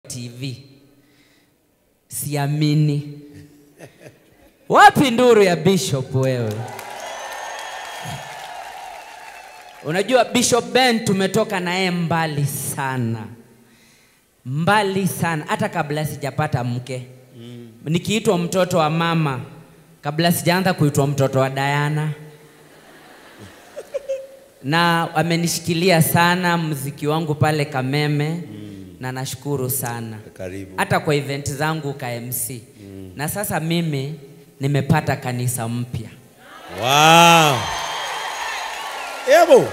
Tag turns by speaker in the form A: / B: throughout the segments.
A: TV. Siamini. Wapi nduru ya Bishop wewe? Unajua Bishop Ben tumetoka naye mbali sana, mbali sana, hata kabla sijapata mke mm. Nikiitwa mtoto wa mama kabla sijaanza kuitwa mtoto wa Diana na amenishikilia sana mziki wangu pale Kameme mm. na nashukuru sana
B: Karibu.
A: hata kwa event zangu ka MC mm. na sasa mimi nimepata kanisa mpya
B: Wow. Ebo.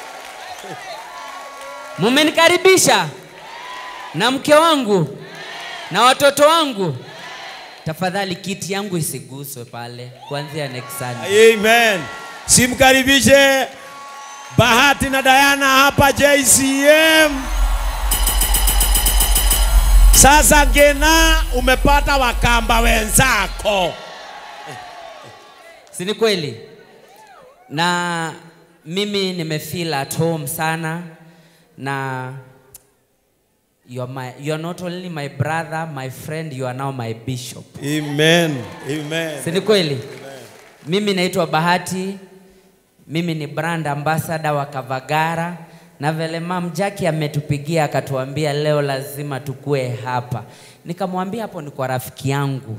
A: mumenikaribisha na mke wangu na watoto wangu. Tafadhali kiti yangu isiguswe pale kuanzia next Sunday.
B: Amen. Simkaribishe Bahati na Diana hapa JCM. Sasa Ngena, umepata wakamba wenzako.
A: si ni kweli? Na mimi nimefeel at home sana na you are, my, you are not only my brother, my friend, you are now my bishop.
B: Amen. Amen.
A: Si ni kweli? Mimi naitwa Bahati, mimi ni brand ambassador wa Kavagara na vile Mam Jackie ametupigia akatuambia leo lazima tukue hapa, nikamwambia hapo ni kwa rafiki yangu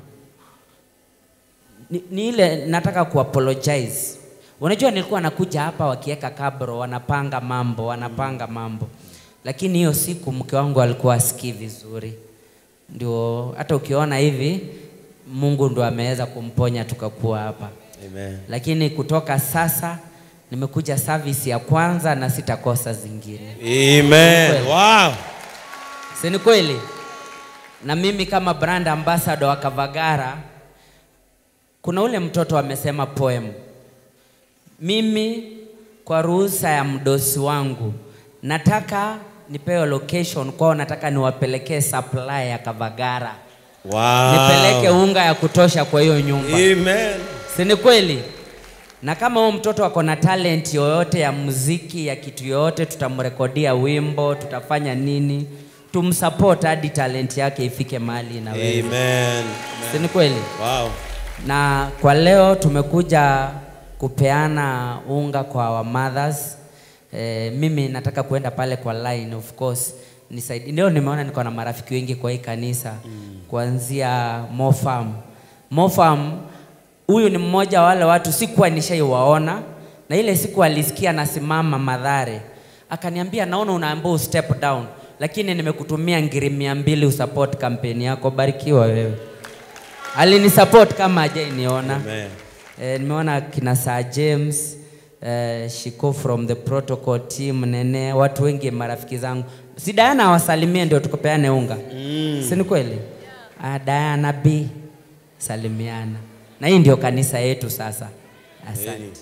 A: ni, ni ile nataka kuapologize. Unajua nilikuwa nakuja hapa wakiweka kabro, wanapanga mambo, wanapanga mambo, lakini hiyo siku mke wangu alikuwa asikii vizuri, ndio hata ukiona hivi Mungu ndo ameweza kumponya tukakuwa hapa,
B: Amen.
A: lakini kutoka sasa nimekuja service ya kwanza na sitakosa zingine.
B: Amen.
A: Kweli.
B: Wow.
A: Si ni kweli? Na mimi kama brand ambassador wa Kavagara, kuna ule mtoto amesema poem. Mimi kwa ruhusa ya mdosi wangu nataka nipewe location kwao, nataka niwapelekee supply ya Kavagara,
B: Wow.
A: nipeleke unga ya kutosha kwa hiyo nyumba.
B: Amen.
A: Si ni kweli? Na kama huyo mtoto ako na talent yoyote ya muziki ya kitu yoyote, tutamrekodia wimbo, tutafanya nini, tumsupport hadi talent yake ifike mahali na wewe.
B: Amen.
A: Si ni kweli?
B: Wow.
A: Na kwa leo tumekuja kupeana unga kwa our mothers. E, mimi nataka kuenda pale kwa line of course nisaidi. Ndio nimeona niko na marafiki wengi kwa hii kanisa mm. kuanzia Mofam. Mofam huyu ni mmoja wa wale watu sikuwa nishaiwaona, na ile siku alisikia nasimama Madhare akaniambia, naona unaambiwa step down, lakini nimekutumia ngiri mia mbili usupport kampeni yako. Barikiwa wewe alinisupport kama hajainiona.
B: Amen.
A: Eh, nimeona kina Sir James eh, Shiko from the protocol team Nene, watu wengi marafiki zangu. Si Diana awasalimie ndio tukupeane unga mm. si ni kweli? Ah, Diana B salimiana, na hii ndio kanisa yetu sasa. Asante.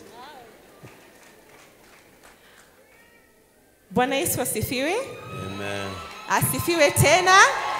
C: Bwana Yesu asifiwe.
B: Amen.
C: Asifiwe tena.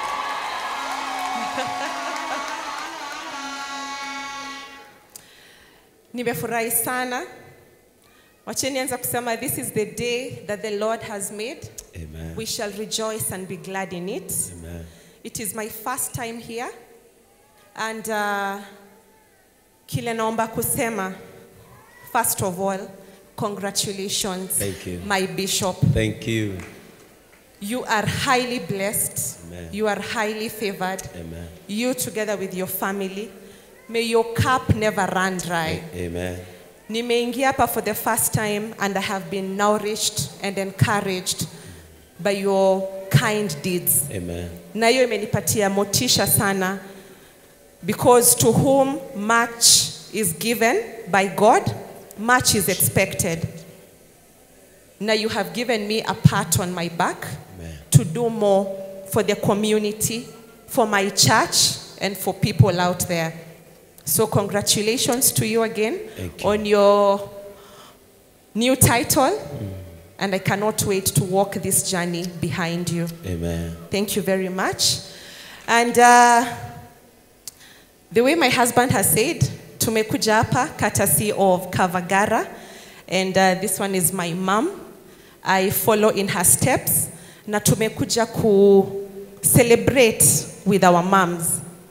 C: Nimefurahi sana. Wacheni anza kusema this is the day that the Lord has made.
B: Amen.
C: We shall rejoice and be glad in it.
B: Amen.
C: It is my first time here and uh, kile naomba kusema first of all congratulations
B: Thank you.
C: my bishop
B: Thank you.
C: you are highly blessed
B: Amen.
C: you are highly favored
B: Amen.
C: you together with your family may your cup never run dry
B: Amen.
C: nimeingia hapa for the first time and i have been nourished and encouraged by your kind deeds
B: Amen.
C: na hiyo imenipatia motisha sana because to whom much is given by God much is expected now you have given me a pat on my back
B: Amen.
C: to do more for the community for my church and for people out there so congratulations to you again
B: Thank you.
C: on your new title and i cannot wait to walk this journey behind you
B: Amen.
C: Thank you very much. And uh, the way my husband has said, tumekuja hapa courtesy of Kavagara. And uh, this one is my mom. I follow in her steps. Na tumekuja celebrate with our moms.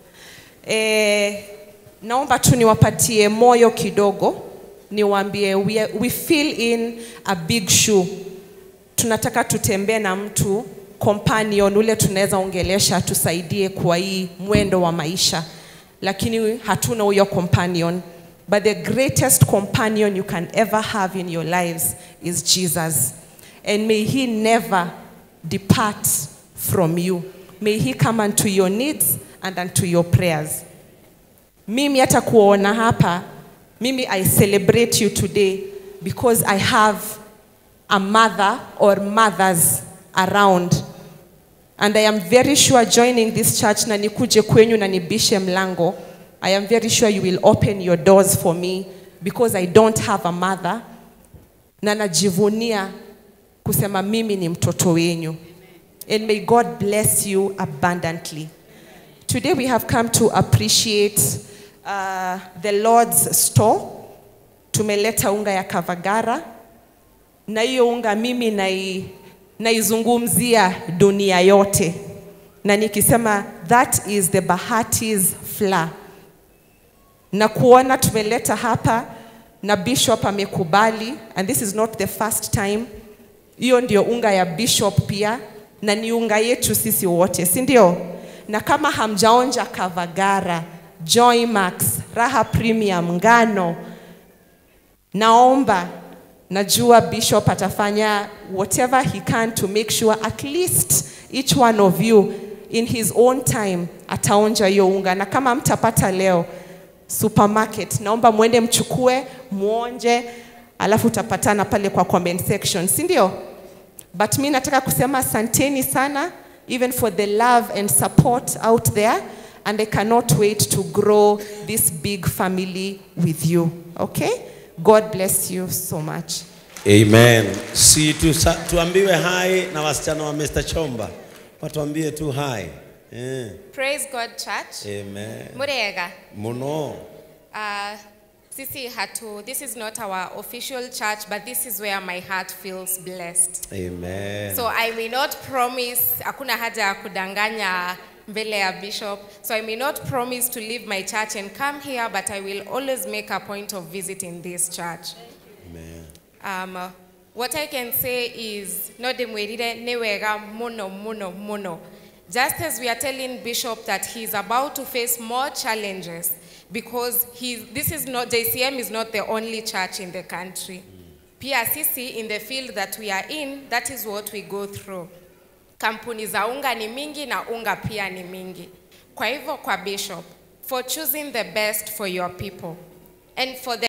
C: Eh, naomba tu niwapatie moyo kidogo, niwaambie we, are- we fill in a big shoe. Tunataka tutembee na mtu companion ule tunaweza ongelesha tusaidie kwa hii mwendo wa maisha, lakini hatuna huyo companion. But the greatest companion you can ever have in your lives is Jesus. And may he never depart from you. May he come unto your needs and unto your prayers. Mimi hata kuona hapa, mimi I celebrate you today because I have a mother or mothers around. And I am very sure joining this church na nikuje kwenyu na nibishe mlango, I am very sure you will open your doors for me because I don't have a mother na najivunia kusema mimi ni mtoto wenyu. And may God bless you abundantly. Today we have come to appreciate uh, the Lord's store. Tumeleta unga ya Kavagara na hiyo unga mimi nai, naizungumzia dunia yote, na nikisema that is the Bahati's flour na kuona tumeleta hapa na bishop amekubali and this is not the first time hiyo ndio unga ya bishop pia na ni unga yetu sisi wote si ndio na kama hamjaonja kavagara joymax raha premium ngano naomba najua bishop atafanya whatever he can to make sure at least each one of you in his own time ataonja hiyo unga na kama mtapata leo supermarket naomba mwende mchukue muonje alafu utapatana pale kwa comment section si ndio but mi nataka kusema asanteni sana even for the love and support out there and i cannot wait to grow this big family with you okay god bless you so much
B: Amen. Si tu, sa, tuambiwe hai na wasichana wa Mr. Chomba. Watuambie tu hai. Eh.
D: Praise God Church.
B: Amen.
D: Murega.
B: Muno.
D: Uh, sisi hatu, this is not our official church, but this is where my heart feels blessed.
B: Amen.
D: So I may not promise, hakuna haja ya kudanganya mbele ya bishop. So I may not promise to leave my church and come here, but I will always make a point of visiting this church.
B: Amen.
D: Um, uh, what I can say is, no demwirire newega muno muno muno. Just as we are telling Bishop that he is about to face more challenges because he, this is not, JCM is not the only church in the country. Pia sisi in the field that we are in, that is what we go through. Kampuni za unga ni mingi na unga pia ni mingi. Kwa hivyo kwa Bishop, for choosing the best for your people and for the